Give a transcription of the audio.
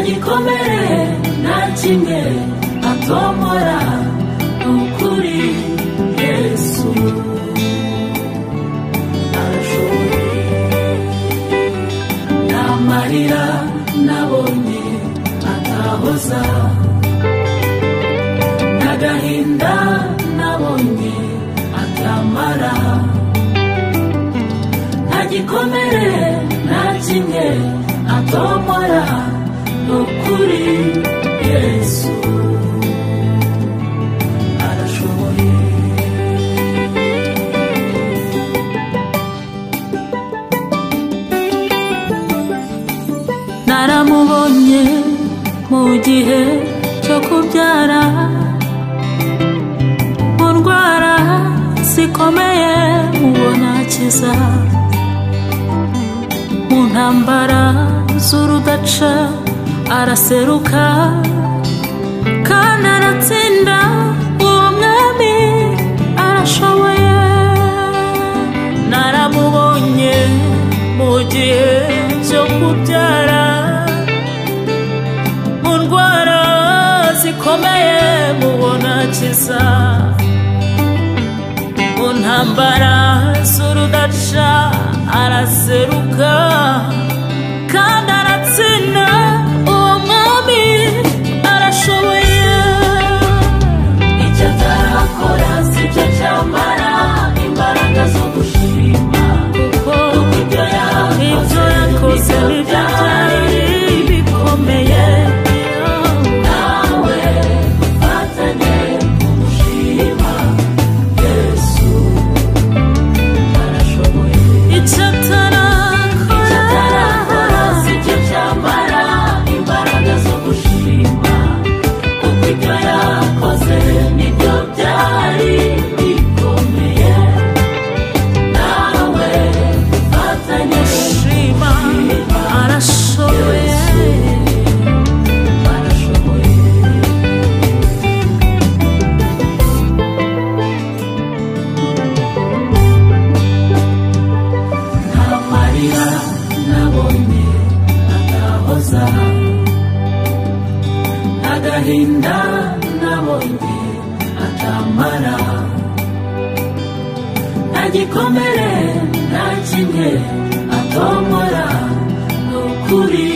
gikomere nta kimwe atombora ni ukuri yesu arashoboye nta marira nabonye atahoza n'agahinda nabonye atamara nta gikomere nta kimwe atomora ni ukuri yesu arashoboye naramubonye mu gihe cyo kubyara mu ndwara zikomeye mubona akiza mu ntambara z'urudaca araseruka kandi aratsinda uwo mwami arashoboye naramubonye mu gihe cyo kubyara mu ndwara zikomeye mubona akiza mu ntambara z'urudaca araseruka kandi aratsinda uwo mwami arashoboye icyo atarakora si cyo cyamara imbaraga zo gushima kuko ibyo yakoze ni byo byari bikomeye nawe ufatanye gushima yesu arashoboye icyo atarakora si cyo cyamara imbaraga zo gushima kuko ibyo yakoze ni byo byari bikomeye nawe ufatanye gushima arashoboye arashoboye amarira nabonye atahoza agahinda nabonye atamara nta gikomere nta kimwe atomora ni ukuri